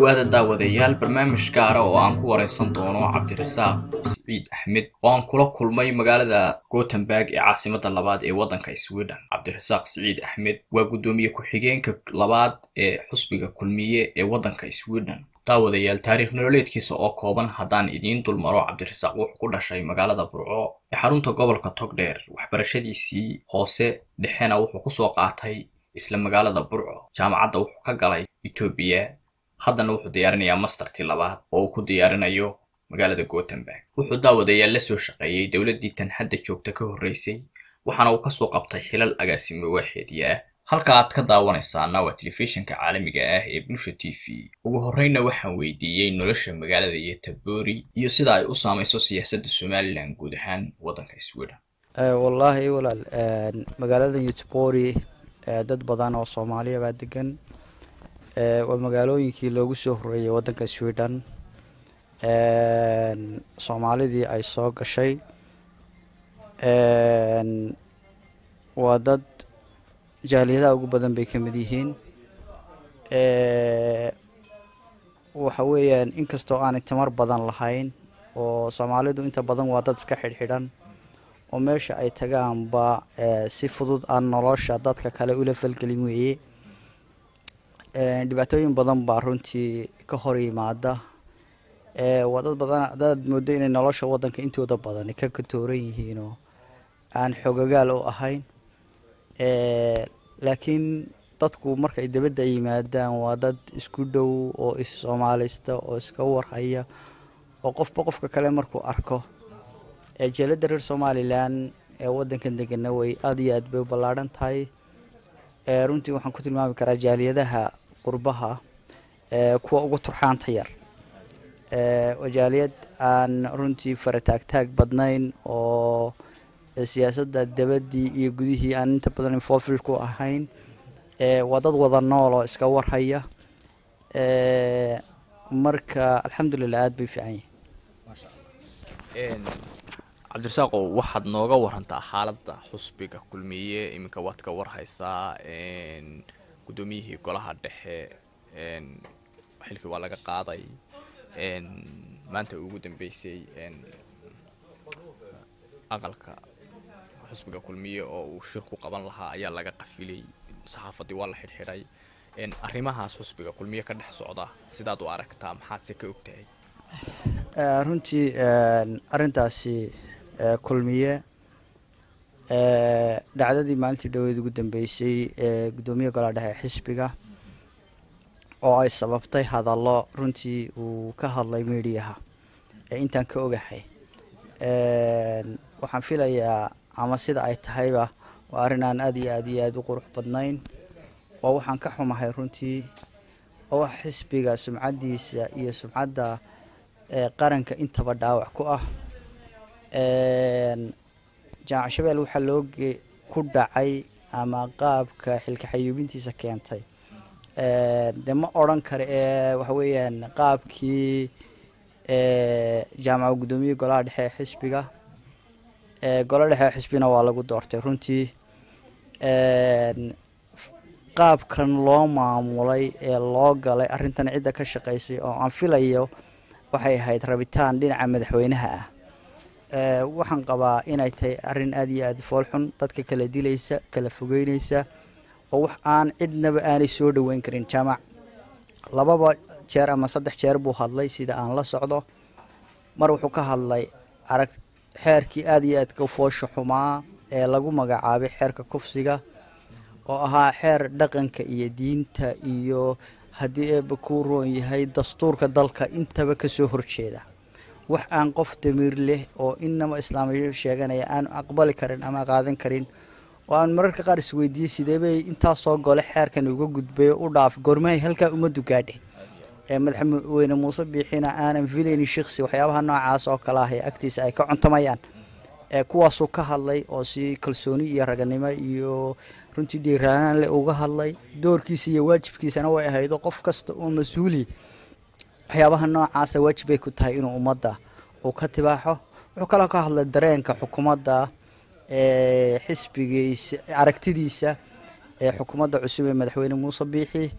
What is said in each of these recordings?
dhowaada daawadayaal barnaamij gaara oo aan ku wareysan doono cabdirasaaq siciid axmed oo aan kula kulmay magaalada gothenburg ee caasimada labaad ee waddanka sweden cabdirasaaq siciid axmed waa guddoomiye ku-xigeenka labaad ee xusbiga kulmiye ee waddanka sweden daawadayaal taariikh nololeedkiisa oo kooban haddaan idiin dulmaro cabdirasaaq wuxuu ku dhashay magaalada burco ee xarunta gobolka togdheer waxbarashadiisii hoose dhexena wuxuu kusoo qaatay isla magaalada burco jaamacadda wuxuu ka galay etoobiya haddana wuxuu diyaarinayaa mastertii labaad oo uu ku diyaarinayo magaalada gothenburg wuxuu daawadayaal la soo shaqeeyey dowladdii tan hadda joogta ka horreysay waxaana uu kasoo qabtay xilal agaasimo waaxeediya ah halka aad ka daawanaysaana waa telefishinka caalamiga ah ee bulsha t v ugu horreyna waxaan weydiiyey nolosha magaalada yotabori iyo sida ay u saameyso siyaasadda somalilan guud ahaan waddanka sweden wallaahi walaal magaalada yotabori dad badan oo soomaaliya baa degan waa magaalooyinkii loogu soo horeeyay waddanka sweden soomaalidii ay soo gashay waa dad jaaliyadaha ugu badan bay ka mid yihiin waxa weeyaan inkastoo aanay tamar badan lahayn oo soomaalidu inta badan waa dad iska xidhxidhan oo meesha ay tagaanba si fudud aan nolosha dadka kale ula falgelin weeye dhibaatooyin badan baa runtii ka hor yimaada waa dad badan dad moodo inay nolosha waddanka intooda badan ka katooran yihiinoo aan xogagaal u ahayn laakiin dadku markay dabadda yimaadaan waa dad isku dhow oo is soomaalista oo iska warhaya oo qofba qofka kale markuu arko jeelada reer somalilan ee waddankan degana way aada iyo aad bay u ballaadhan tahay runtii waxaan ku tilmaami karaa jaaliyadaha qurbaha kuwa ugu turxaanta yar waa jaaliyad aan runtii farataagtaag badnayn oo siyaasadda dabadii iyo gudihii aan inta badan infofil ku ahayn waa dad wada nool oo iska warhaya marka alxamdulilah aada bay fiican yihin cabdirasaaqo waxaad nooga warantaa xaaladda xusbiga kulmiye iminka waad ka warhaysaa guddoomiyihii golaha dhexe xilkii waa laga qaaday maanta ugu dambeysay aqalka xusbiga kulmiye oo uu shir ku qaban lahaa ayaa laga qafilay saxaafaddii waa la xidhxidhay arrimahaas xusbiga kulmiye ka dhex socda sidaad u aragtaa maxaad se ka ogtahay runtii arrintaasi kulmiye dhacdadii maalintii dhaweed ugu dambeysay ee guddoomiye golaha dhexe xisbiga oo ay sababtay hadallo runtii uu ka hadlay mediaha ee intaan ka ogahay waxaan filayaa ama sida ay tahayba waa arrin aan aada iyo aada iyo aada u qurux badnayn waa waxaan ka xumahay runtii waa wax xisbiga sumcaddiisa iyo sumcadda qaranka intaba dhaawac ku ah jaamac shabeel waxaa loo ku dhacay ama qaabka xilka xayuubintiisa keentay dee ma odran karo ee waxa weeyaan qaabkii jaamaca guddoomiye golaha dhexe ee xisbiga golo dhexe xisbina waa lagu doortay runtii qaabkan loo maamulay ee loo galay arrintan cidda ka shaqaysay oo aan filayo waxay ahayd rabitaan dhinaca madaxweynaha ah waxaan qabaa inay tahay arrin aada iyo aada foolxun dadka kala dilaysa kala fogeyneysa oo wax aan cidnaba aanay soo dhoweyn karin jaamac lababa jeer ama saddex jeer buu hadlay sida aan la socdo mar wuxuu ka hadlay arag xeerkii aada iyo aadka foosha xumaa ee lagu magacaabay xeerka kufsiga oo ahaa xeer dhaqanka iyo diinta iyo haddii eeba kuu roon yahay dastuurka dalka intaba kasoo horjeeda wax aan qof damiir leh oo inama islaamiyo sheeganaya aan aqbali karin ama qaadan karin oo aan mararka qaar isweydiiyey sideebay intaasoo gole xeerkan uga gudbay u dhaaf gormahay halkaa ummaddu gaadhe ee madaxweyne muuse biixina aanan filaynin shiksi waxyaabaha noocaas oo kale ah ee agtiisa ay ka cuntamayaan ee kuwaasuu ka hadlay oo si kalsooni iyo raganimo iyo runtii dhiiraanaan leh uga hadlay doorkiisa iyo waajibkiisana way ahaydo qof kasta oo mas-uuli waxyaabaha noocaasa waajib bay ku tahay inuu ummadda uu ka tibaaxo wuxuu kaloo ka hadlay dareenka xukuumadda ee xisbigiisa aragtidiisa ee xukuumadda cusub ee madaxweyne muuse biixi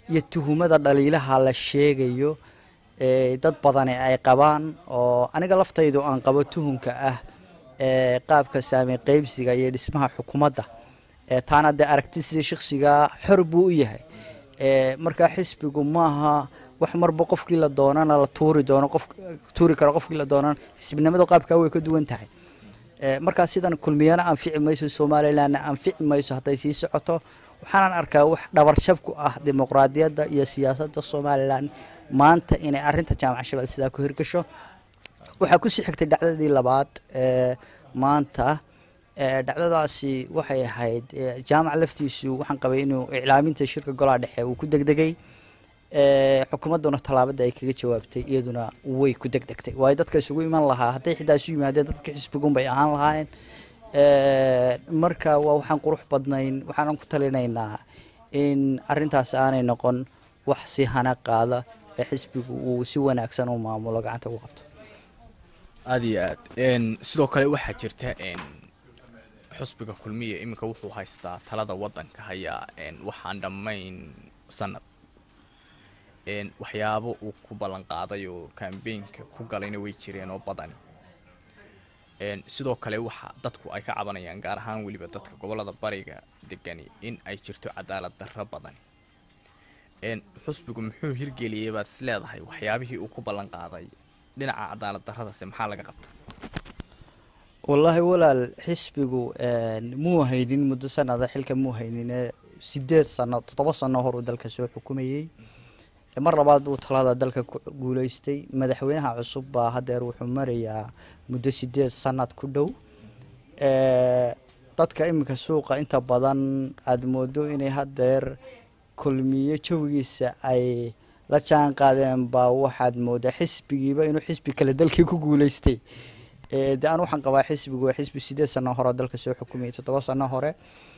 iyo tuhumada dhaliilaha la sheegayo dad badani ay qabaan oo aniga laftaydu aan qabo tuhumka ah qaabka saamey qeybsiga iyo dhismaha xukuumadda taana dee aragti sida shaksiga xor buu u yahay markaa xisbigu maaha wax marba qofkii la doonana la tuuri doono qof tuuri karo qofkii la doonana xisbinimada qaabkaa way ka duwan tahay markaa sidan kulmiyana anfici mayso somalilandna anfici mayso hadday sii socoto waxaanan arkaa wax dhabarjab ku ah dimuqraadiyadda iyo siyaasadda somalilan maanta inay arinta jaamaca shabeelle sidaa ku hirgasho waxaa kusii xigtay dhacdadii labaad maanta dhacdadaasi waxay ahayd jaamac laftiisu waxaan qabay inuu iclaaminta shirka golaha dhexe uu ku degdegay xukuumadduna tallaabada ay kaga jawaabtay iyaduna way ku degdegtay waayo dadka isugu iman lahaa hadday xitaa isu yimaadeen dadka xisbigun bay ahaan lahaayeen marka waa waxaan qurux badnayn waxaanan ku talinaynaa in arintaas aanay noqon wax si hana qaada ee xisbigu uu si wanaagsan u maamulo gacanta ugu qabto aada iyo aad sidoo kale waxaa jirta xusbiga kulmiya iminka wuxuu haystaa talada wadanka hayaa waxaan dhammayn sanad waxyaabo uu ku ballan qaaday oo kambeynka ku galayna way jireen oo badani sidoo kale waxa dadku ay ka cabanayaan gaar ahaan weliba dadka gobolada bariga degani in ay jirto cadaalad darro badani xusbigu muxuu hirgeliyay baad is leedahay waxyaabihii uu ku ballan qaaday dhinaca cadaalad darradase maxaa laga qabta wallaahi walaal xisbigu muu haynin muddo sanada xilka muu haynin sideed sano toddoba sano hor uu dalka soo xukumayey mar labaad buu talada dalka ku guuleystay madaxweynaha cusub baa hadeer wuxuu marayaa muddo sideed sanad ku dhow dadka iminka suuqa inta badan aada moodo inay hadeer kulmiyo jawigiisa ay la jaan qaadeen baa waxaad moodaa xisbigiiba inuu xisbi kale dalkii ku guuleystay de aan waxaan qabaa xisbigu waa xisbi sideed sano hore oo dalka soo xukumayay toddoba sano hore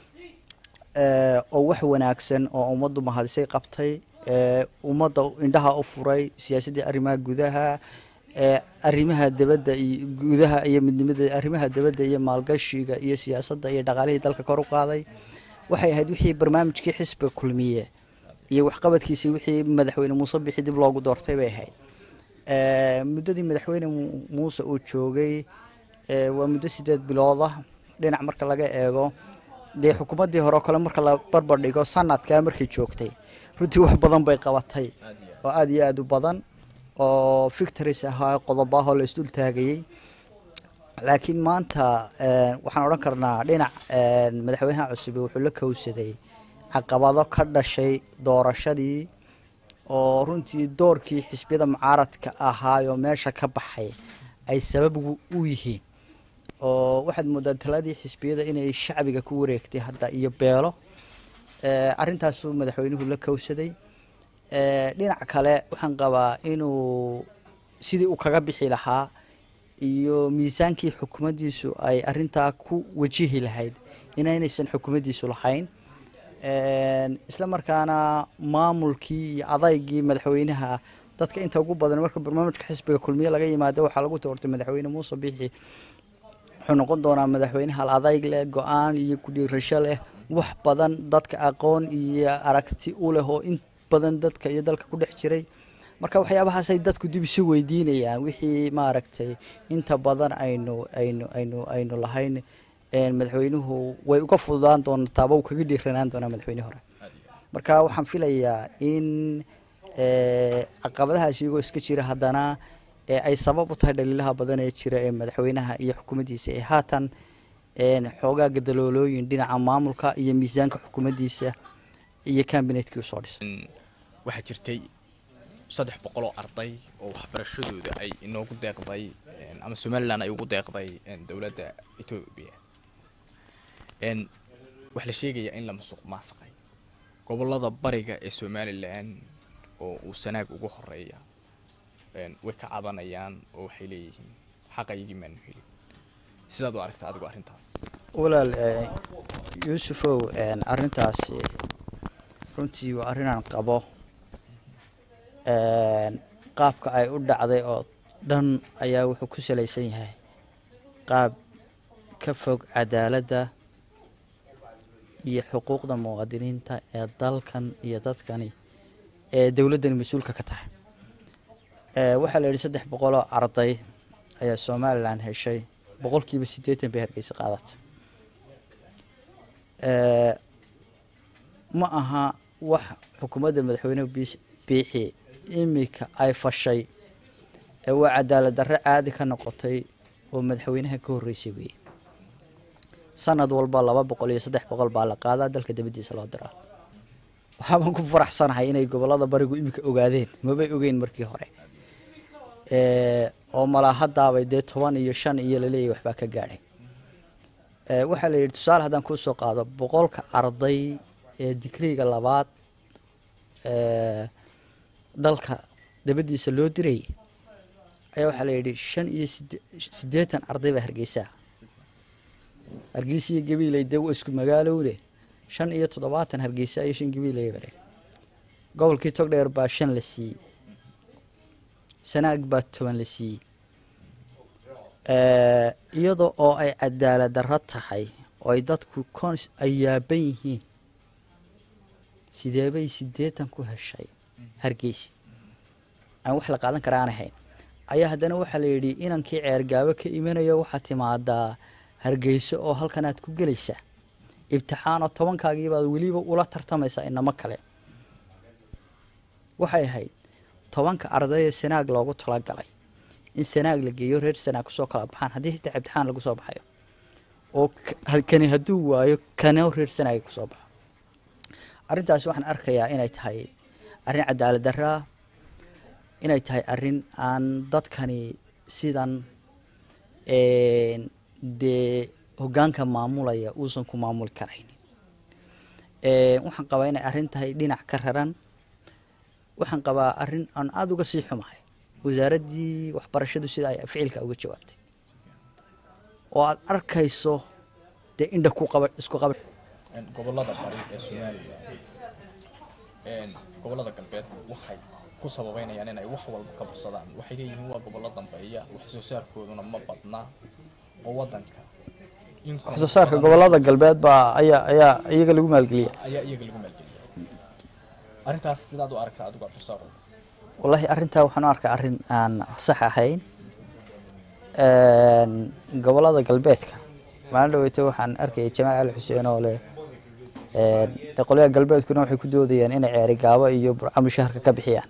oo wax wanaagsan oo ummaddu mahadisay qabtay ummadda indhaha u furay siyaasaddii arrimaha gudaha arrimaha dibadda iyo gudaha iyo midnimada arrimaha dibadda iyo maalgashiga iyo siyaasadda iyo dhaqaalihii dalka kor u qaaday waxay ahayd wixii barnaamijkii xisbiga kulmiye iyo waxqabadkiisii wixii madaxweyne muuse bixi dib loogu doortay bay ahayd muddadii madaxweyne muuse uu joogay waa muddo sideed bilood ah dhinac marka laga eego dee xukuumaddii hore oo kale marka la barbar dhigo sanadkaa markay joogtay runtii wax badan bay qabatay oo aada iyo aada u badan oo victories ahaa qodobo ahoo la isdul taagayey laakiin maanta waxaan odhan karnaa dhinac madaxweynaha cusub wuxuu la kowsaday caqabado ka dhashay doorashadii oo runtii doorkii xisbiyada mucaaradka ahaayoo meesha ka baxay ay sabab u yihiin oo waxaad moodaa taladii xisbiyada inay shacbiga ku wareegtay hadda iyo beelo arrintaasuu madaxweynuhu la kowsaday dhinac kale waxaan qabaa inuu sidii uu kaga bixi lahaa iyo miisaankii xukuumaddiisu ay arintaa ku wajihi lahayd inaynaysan xukuumaddiisu lahayn isla markaana maamulkii iyo adaygii madaxweynaha dadka inta ugu badan marka barnaamijka xisbiga kulmiye laga yimaado waxaa lagu doortay madaxweyne muuse bixi wuxuu noqon doonaa madaxweyne hal adayg leh go-aan iyo kudhiirasho leh wax badan dadka aqoon iyo aragti u leh oo in badan dadka iyo dalka ku dhex jiray marka waxyaabahaasay dadku dib isu weydiinayaan wixii maaragtay inta badan aynu aynu aynu aynu lahayn madaxweynuhu way uga fududaan doontaaba uu kaga dhiiranaan doonaa madaxweyne hore marka waxaan filayaa in caqabadahaas iyagoo iska jira haddana ay sabab u tahay dhaliilaha badan ee jira ee madaxweynaha iyo xukuumaddiisa ee haatan xoogaa gadaloolooyin dhinaca maamulka iyo miisaanka xukuumaddiisa iyo cambinetkii usoo dhisay waxaa jirtay saddex boqol oo arday oo waxbarashadooda ay inoogu deeqday ama somalilan ay ugu deeqday dowladda etoobiya waxaa la sheegayaa in la musuq maasaqay gobolada bariga ee somalilan oo uu sanaag ugu horeeya way ka cabanayaan oo waxay leeyihiin xaqaygii maanu helin sidaad u aragta adigu arrintaas walaal yuusufow arrintaasi runtii waa arrinaan qabo qaabka ay u dhacday oo dhan ayaa wuxuu ku salaysan yahay qaab ka fog cadaaladda iyo xuquuqda muwaadiniinta ee dalkan iyo dadkani ee dowladdani mas-uulka ka tahay waxaa la yidhi saddex boqoloo arday ayaa somalilan heshay boqolkiiba siddeetan bay hargeysa qaadatay ma aha wax xukuumadda madaxweyne biixi imika ay fashay ee waa cadaalad darre caadi ka noqotay oo madaxweynaha ka horreysay weeye sanad walba laba boqol iyo saddex boqol baa la qaadaa dalka dabadiisa loo diraa waxaabaan ku faraxsanahay inay gobolada barigu imika ogaadeen mabay ogeyn markii hore oo malaa haddaabay dee toban iyo shan iyo laleeyahy waxbaa ka gaadhay waxaa la yidhi tusaale haddaan kuusoo qaado boqolka arday ee digriga labaad dalka dabadiisa loo dirayay ayaa waxaa la yidhi shan iyo siddeetan arday baa hargeysaa hargeysa iyo gabiiley dee waa isku magaalowle shan iyo toddobaatan hargeysa iyo shan gabiiley bare gobolkii togdheer baa shan la siiyey sanaag baa toban la siiyey iyada oo ay cadaalad darro tahay oo ay dadku kon ay yaaban yihiin sideebay siddeetan ku heshay hargeysa aan wax la qaadan kara aan ahayn ayaa haddana waxaa la yidhi inankii ceergaabo ka imanayo waxaa timaadaa hargeyso oo halkan aad ku gelaysaa ibtixaan oo tobankaagiibaad weliba ula tartamaysaa inamo kale waxay ahayd tobanka ardayee sanaag loogu talagalay in sanaag la geeyo reer sanaag kusoo kala baxaan haddii xitaa ibtixaan lagu soo baxayo oo kani hadduu waayo kano reer sanaag kusoo baxo arrintaasi waxaan arkayaa inay tahay arrin cadaalad darraa inay tahay arrin aan dadkani sidan dee hoggaanka maamulaya uusan ku maamuli karaynin waxaan qabaa inay arrin tahay dhinac ka raran waxaan qabaa arrin aan aada uga sii xumahay wasaaraddii waxbarashadu sida ay ficilka uga jawaabtay oo aada arkayso dee indha ku qaba isku qaba gobolada bari ee soomaaliya gobolada galbeed waxay ku sababeynayaan inay wax walba ka bursadaan waxay leeyihiin waa gobollo dambeeya wax soo saarkooduna ma badna oo wadanka wax soo saarka gobolada galbeed baa ayaa ayaa iyaga lagu maalgeliya ayaa iyaga lagu maalgeliya arrintaas sidaad u aragtaa adigu abdulsaar wallahi arrintaa waxaan u arkaa arrin aan sax ahayn gobolada galbeedka maalin dhaweyta waxaan arkayay jamaal cali xuseen oo leh de qolyaha galbeedkuna waxay ku doodayaan inay ceeri gaabo iyo burca mushaharka ka bixiyaan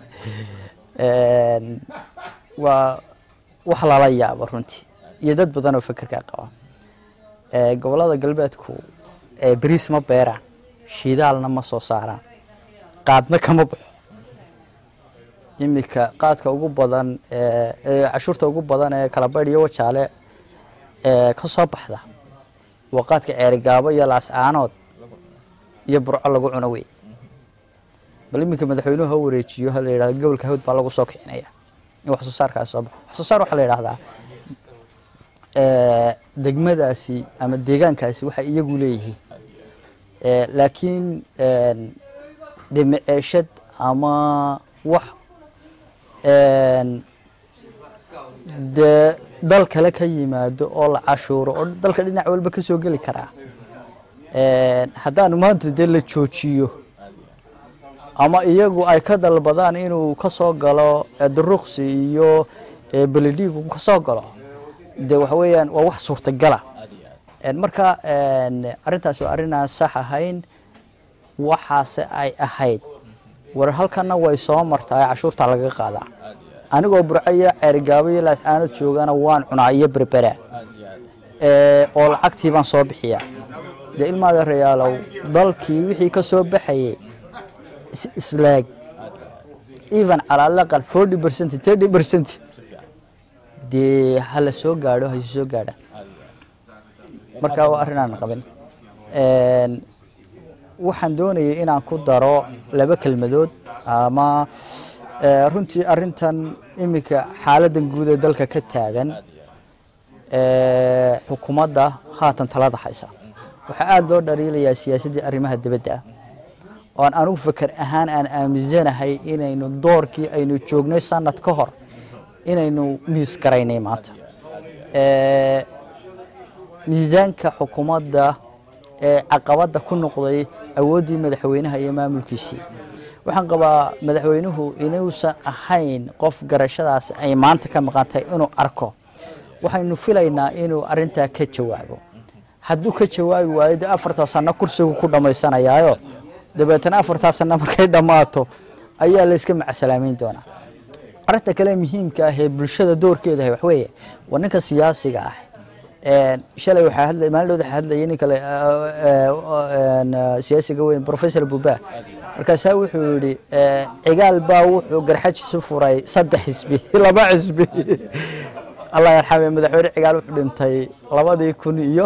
waa wax lala yaabo runtii iyo dad badan oo fekerkaa qaba gobolada galbeedku beriis ma beeraan shidaalna ma soo saaraan qaadna kama baxo iminka qaadka ugu badan cashuurta ugu badan ee kalabaydh iyo wajaale ka soo baxda waa qaadka ceerigaabo iyo laascaanood iyo burco lagu cuno wey bal iminka madaxweynuhu ha wareejiyo ha la yidhahdo gobolka hawd baa lagu soo kicinaya in wax soo saarkaas soo baxo wax soo saar waxaa la yidhahdaa degmadaasi ama deegaankaasi waxay iyagu leeyihiin laakiin de maceeshad ama wax dee dal kale ka yimaado oo la cashuuro oo dalka dhinac walba kasoo geli karaa haddaanu maanta dee la joojiyo ama iyagu ay ka dalbadaan inuu kasoo galo duruqsi iyo beledhiigu kasoo galo de waxa weeyaan waa wax suurtagala marka arrintaasi waa arrin aan sax ahayn waxaase ay ahayd war halkana way soo martaa cashuurta lagaga qaadaa anigoo burco iyo ceerigaabo iyo laascaanood joogana waan cunaa iyo berbera oo lacagtii baan soo bixiyaa dee ilmaada rayaalow dalkii wixii ka soo baxayay islaag even cala alaqal forty percent thirty percent dee hala soo gaadho hasi soo gaadhaan marka waa arrin aan qabin waxaan doonayay inaan ku daro laba kelmadood ama runtii arrintan iminka xaaladan guud ee dalka ka taagan xukuumadda haatan talada haysa waxaa aada loo dhaliilayaa siyaasaddii arrimaha dibadda ah oo aan anugu faker ahaan aan aaminsanahay inaynu doorkii aynu joognay sanad ka hor inaynu miis garaynay maanta miisaanka xukuumadda ee caqabadda ku noqday awooddii madaxweynaha iyo maamulkiisii waxaan qabaa madaxweynuhu inuusan ahayn qof garashadaas ay maanta ka maqan tahay inuu arko waxaynu filaynaa inuu arintaa ka jawaabo hadduu ka jawaabi waayo dee afartaa sano kursigu ku dhammaysanayaayo dabeetana afartaa sano markay dhammaato ayaa la iska macsalaameyn doonaa arinta kale muhiimka ah ee bulshada doorkeeda ah waxweeye waa ninka siyaasiga ah shalay waxaa hadlay maalin waxaa hadlayay nin kale siyaasiga weyn professor buba markaasaa wuxuu yidhi cigaal baa wuxuu garxajisu furay saddex xisbi laba xisbi allah yarxame madaxweyne cigaal wuxuu dhintay labadii kun iyo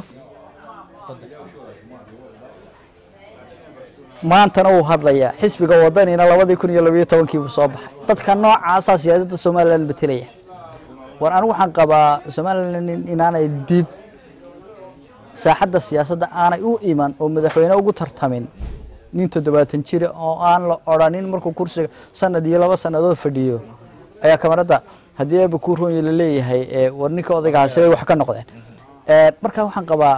maantana wuu hadlayaa xisbiga wadanina labadii kun iyo labayo tobankii buu soo baxay dadka noocaasaa siyaasadda somalilan betelaya war anigu waxaan qabaa somalilan inaanay dib saaxadda siyaasadda aanay u iman oo madaxweyne ugu tartamin nin toddobaatan jira oo aan la odrhanin markuu kursiga sanad iyo laba sannadood fadhiyo ayaa kamaradda haddii eeba kuu roonye laleeyahay war ninka odaygaha siday wax ka noqdeen marka waxaan qabaa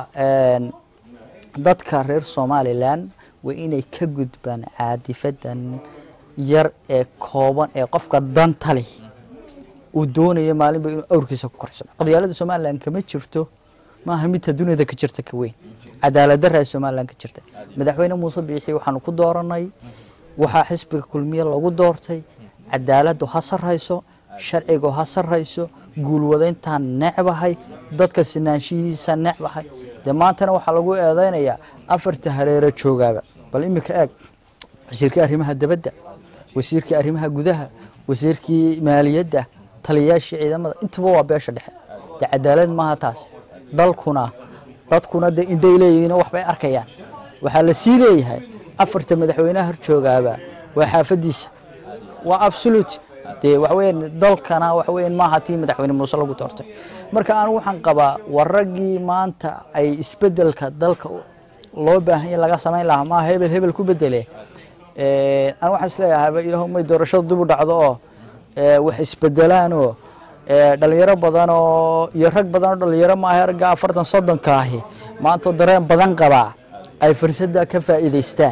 dadka reer somalilan waa inay ka gudbaan caadifadan yar ee kooban ee qofka danta leh uu doonayo maalinba inuu awrkiisa ku korsano qabyaalada somalilan kama jirto maaha midta duniyada ka jirta ka weyn cadaalad daraa somalilan ka jirta madaxweyne muuse biixi waxaanu ku dooranay waxaa xisbiga kulmiye lagu doortay cadaaladu ha sarrayso sharcigu ha sarrayso guulwadayntaan necbahay dadka sinaanshihiisa necbahay dee maantana waxaa lagu eedeynayaa afarta hareero joogaaba bal iminka eeg wasiirkii arrimaha dabadda wasiirkii arrimaha gudaha wasiirkii maaliyadda taliyayaashii ciidamada intuba waa beesha dhexe dee cadaalad maaha taas dalkuna dadkuna dee indhay leeyihiin oo waxbay arkayaan waxaa la sii leeyahay afarta madaxweynaha horjoogaaba waa xaafadiisa waa absolute dee waxaweyaan dalkana waxaweyan maaha tii madaxweyne muuse lagu doortay marka anigu waxaan qabaa war raggii maanta ay isbedelka dalka loo baahanya laga samayn lahaa maa hebel hebel ku bedele anigu waxaan isleeyahayba ilaahu may doorashadu dib u dhacdo oo wax isbedelaanoo dhalinyaro badan oo iyo rag badan oo dhalinyaro maaha ragga afartan soddonka ahi maantoo dareen badan qabaa ay fursadda ka faa'iidaystaan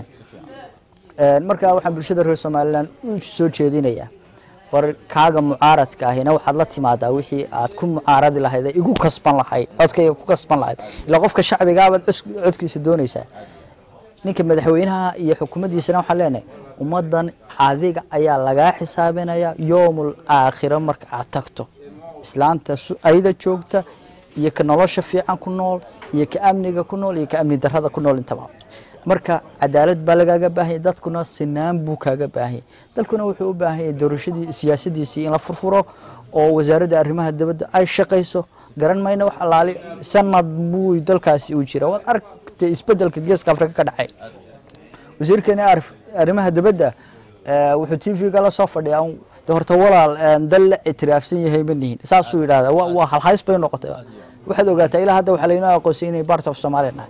marka waxaan bulshada reer somalilan u soo jeedinayaa war kaaga mucaaradka ahina waxaad la timaadaa wixii aad ku mucaaradi lahayd ee igu kasban lahayd codkayga ku kasban lahayd ilaa qofka shacbigaabaad codkiisa doonaysaa ninka madaxweynaha iyo xukuumaddiisana waxaan leenahay ummaddan adiga ayaa lagaa xisaabinaya yoomul aakhiro marka aad tagto islaanta ayda joogta iyo ka nolosha fiican ku nool iyo ka amniga ku nool iyo ka amni darrada ku nool intaba marka cadaalad baa lagaaga baahanya dadkuna sinaan buu kaaga baahanya dalkuna wuxuu u baahanya doorashadii siyaasadiisii in la furfuro oo wasaaradda arrimaha dibadda ay shaqayso garan mayna wax alaali sanad buu dalkaasi uu jira waad aragtay isbedelka geeska afrika ka dhacay wasiirkeeni arrimaha dibadda wuxuu t v-ga la soo fadhiyaa de horta walaal dal la ictiraafsan yahay ma nihin saasuu yidhahda waa halhays bay noqotay waxaad ogaataa ilaa hadda waxaa laynoo aqoonsay inay part of somalia nahay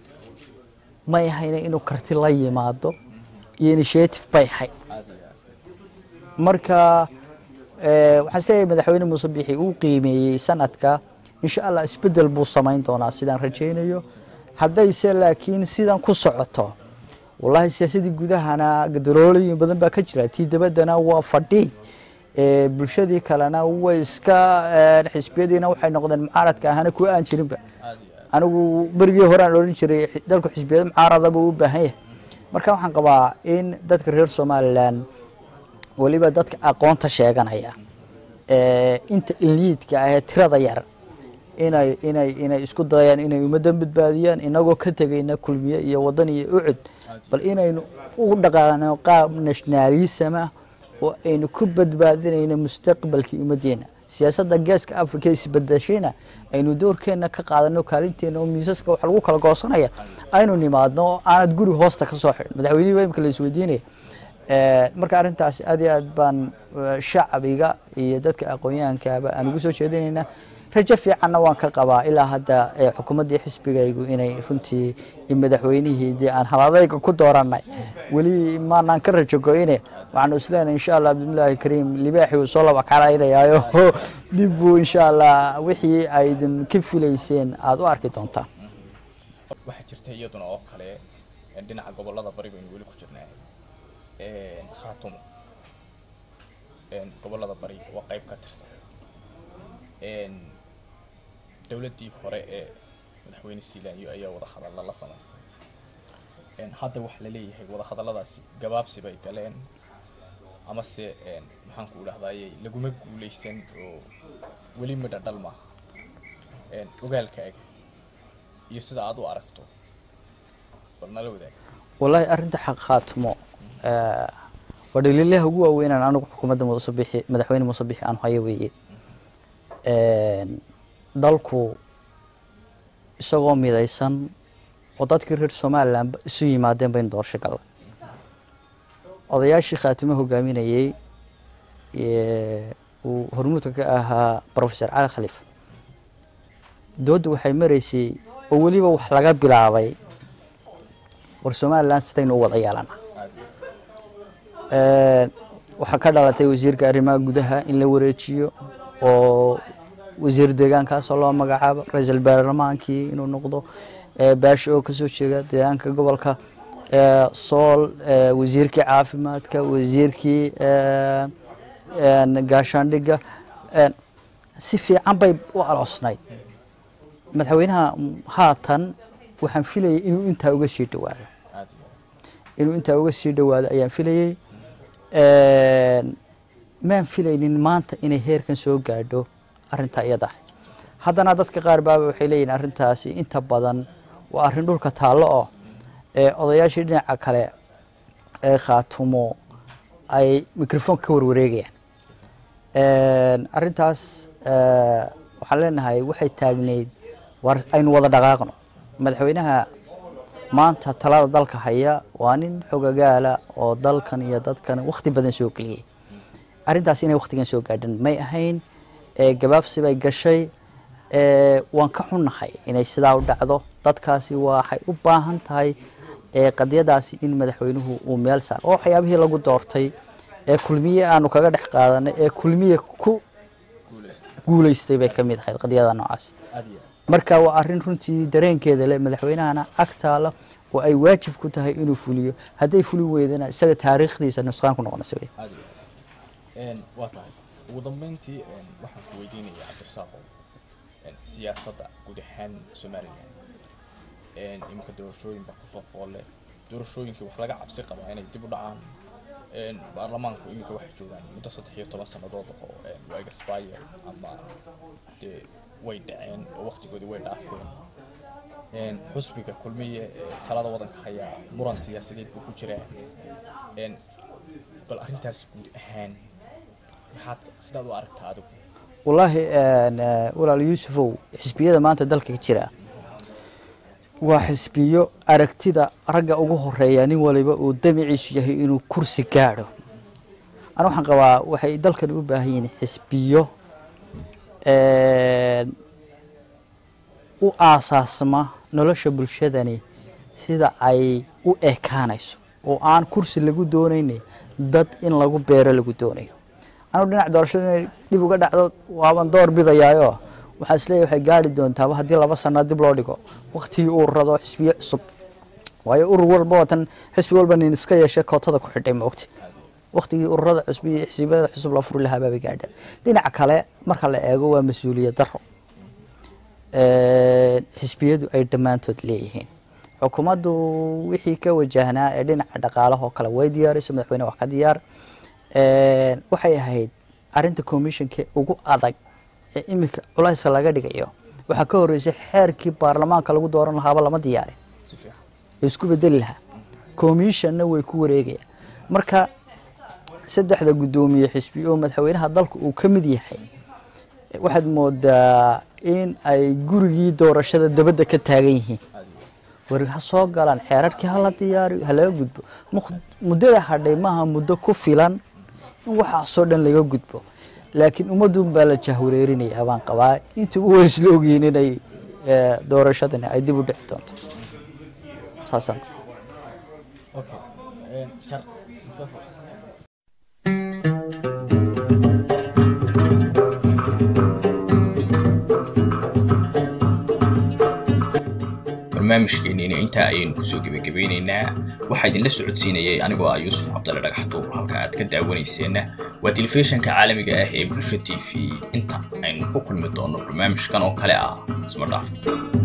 may ahayna inuu karti la yimaado iyo initiative bay ahayd marka waxaan isleeyahay madaxweyne muuse biixi uu qiimeeyey sanadka insha allah isbedel buu samayn doonaa sidaan rajaynayo haddayse laakiin sidan ku socoto wallahi siyaasadii gudahana gadaloolooyin badan baa ka jira tii dabaddana waa fadhi bulshadii kalena way iska xisbiyadiina waxay noqdeen mucaaradka ahana kuwa aan jirinba anigu berigii hore aan odhan jiray dalku xisbiyada mucaarada buu u baahan yahay marka waxaan qabaa in dadka reer somalilan weliba dadka aqoonta sheeganaya inta iliidka ah ee tirada yar inay inay inay isku dayaan inay ummaddan badbaadiyaan inagoo ka tegayna kulmiye iyo wadan iyo ucud bal inaynu u dhaqaano qaab nationalisama oo aynu ku badbaadinayno mustaqbalkii ummaddeena siyaasadda geeska africa isbedeshayna aynu doorkeenna ka qaadano kaalinteena oo miisaska wax lagu kala goosanaya aynu nimaadno oo aanad guri hoosta ka soo xidhin madaxweynihii baa imika la isweydiinaya marka arrintaas aad iyo aad baan shacbiga iyo dadka aqoon-yahankaaba aan ugu soo jeedinaynaa rajo fiicanna waan ka qabaa ilaa hadda xukuumaddii xisbigaygu inay runtii madaxweynihii dee aan haladayga ku dooranay weli maanaan ka rajo go-ine waxaanu isleenahay insha allah bismillaahi kariim libaaxi uu soo laba kalaynayaayo dib buu insha allah wixii aydin ka filayseen aada u arki doontaan waxaa jirta iyaduna oo kale dhinaca gobolada bariga aynu weli ku jirnaa khaatumo gobollada bari waa qayb ka tirsan dowladdii hore ee madaxweyne sealanyo ayaa wadahadalla la samaysay hadda waxaa la leeyahay wadahadalladaasi gabaabsi bay galeen amase maxaan ku idhahdaayey laguma guulaysan oo weli midha dhal maaha ogaalkaaga iyo sida aad u aragto bal nala wadaag wallaahi arrinta xaq khaatimo waa dhaliilaha ugu waaweynaan anigu xukuumadda musabixi madaxweyne musabixi aan hayo weeye dalku isagoo midaysan oo dadkii reer somalilan isu yimaadeen baynu doorasho galla odayaashii khaatimo hogaaminayey uu hormuudka ka ahaa professor cali khaliif doodda waxay maraysay oo weliba wax laga bilaabay war somalilan sidaynu u wada yeelana waxaa ka dhalatay wasiirka arrimaha gudaha in la wareejiyo oo wasiir deegaankaasoo loo magacaabo ra-iisul baarlamaankii inuu noqdo baasho oo kasoo jeeda deegaanka gobolka sool wasiirkii caafimaadka wasiirkii gaashaandhigga si fiican bay u aloosnayd madaxweynaha haatan waxaan filayay inuu intaa uga sii dhawaado inuu intaa uga sii dhawaado ayaan filayey maan filaynin maanta inay heerkan soo gaadho arrintaa iyada ah haddana dadka qaar baaba waxay leeyihin arrintaasi inta badan waa arrin dhulka taallo oo odayaashii dhinaca kale ee khaatumo ay microfonka ka warwareegayaan arrintaas waxaan leenahay waxay taagneyd war aynu wada dhaqaaqno madaxweynaha maanta talada dalka haya waa nin xogagaala oo dalkan iyo dadkan wakti badan soo geliyey arrintaas inay waktigan soo gaadhan may ahayn gabaabsi bay gashay waan ka xunnahay inay sidaa u dhacdo dadkaasi waxay u baahan tahay qadiyadaasi in madaxweynuhu uu meel saar oo waxyaabihii lagu doortay ee kulmiye aanu kaga dhex qaadanay ee kulmiye ku guulaystay bay ka mid ahayd qadiyada noocaas marka waa arrin runtii dareenkeeda leh madaxweynahana agtaala oo ay waajib ku tahay inuu fuliyo hadday fuli weydana isaga taariikhdiisa nusqaan ku noqonaysa wey waa tahay ugu dambeyntii waxaan ku weydiinaya cabdirasaaqo siyaasadda guud ahaan somalilan iminka doorashooyin baa kusoo foolle doorashooyinkii wax laga cabsi qabaa inay dib u dhacaan baarlamaanku iminka waxay joogaan muddo saddex iyo toban sannadood oo waa expire ama dee way dhaceen oo waktigoodii way dhaafeen xusbiga kulmiye talada waddanka hayaa muran siyaasadeed buu ku jiraa bal arrintaas guud ahaan maxaad sidaad u aragtaa adigu wallaahi walaal yuusufow xisbiyada maanta dalka ka jira waa xisbiyo aragtida ragga ugu horeeya nin waliba uu damiciisu yahay inuu kursi gaadho ana waxaan qabaa waxay dalkani u baahan yihiin xisbiyo u aasaasma nolosha bulshadani sida ay u ekaanayso oo aan kursi lagu doonayna dad in lagu beero lagu doonayo anugu dhinac doorashada inay dib uga dhacdo waaban door bidayaayo waxaan isleeyahy waxay gaari doontaaba haddii laba sana dib loo dhigo waktigii uu rado xisbiyo cusub waayo urur walba watan xisbi walba nin iska yeeshay kootada ku xidhay maogti waktigii ururada cusub iyo xisbiyada cusub loo furi lahaa baabay gaadha dhinaca kale marka la eego waa mas-uuliyad daro xisbiyadu ay dhammaantood leeyihiin xukuumaddu wixii ka wajahnaa ee dhinaca dhaqaalahoo kale way diyaarayso madaxweyne wax ka diyaar waxay ahayd arinta commissionka ugu adag ee iminka culayska laga dhigayo waxaa ka horeysay xeerkii baarlamaanka lagu dooran lahaaba lama diyaarin ee isku bedeli lahaa commissionna way ku wareegayaan marka saddexda guddoomiye xisbi oo madaxweynaha dalka uu ka mid yahay waxaad moodaa in ay gurigii doorashada dabadda ka taagan yihiin war ha soo galaan xeerarkii hala diyaariyo ha laga gudbo muddada hadhay maaha muddo ku filan in waxaasoo dhan laga gudbo laakiin ummadun baa la jahwareerinaya baan qabaa intuba way isla ogyihiin inay doorashadani ay dib u dhici doonto saasaan barnaamijkeenniina intaa ayaynu kusoo gebagabeynaynaa waxaa idinla socodsiinayay anigoo ah yuusuf cabdalle dhagaxtuur halka aad ka daawanayseena waa telefishinka caalamiga ah ee bulsha t v inta aynu ku kulmi doono barnaamijkan oo kale ah isma dhaaf